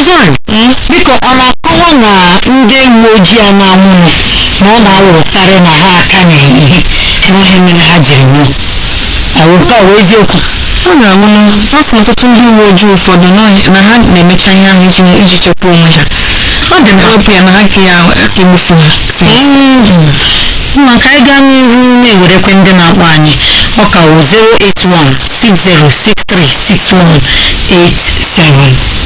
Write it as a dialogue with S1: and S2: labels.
S1: fine biko ọ na-akọwa na ndị uwe ojii a na-anwụrụ na ọ na-awụkarị na ha aka na-ehihe n'ihe mere ha jiri nwụọ awụkwa ọ eziokwu
S2: ọ ga-awụ ọ sị ọtụtụ ndị uwe ojii ụfọdụ n'ọhịa na ha na-emecha ihe ahụ iji iji chekwa onwe ha ọ dị na obi ya na ha ka ya egbufu ha
S1: mma ka anyị gaa n'ihu na-ewerekwe ndị na-akpọ anyị ọ ka wụ 08160636187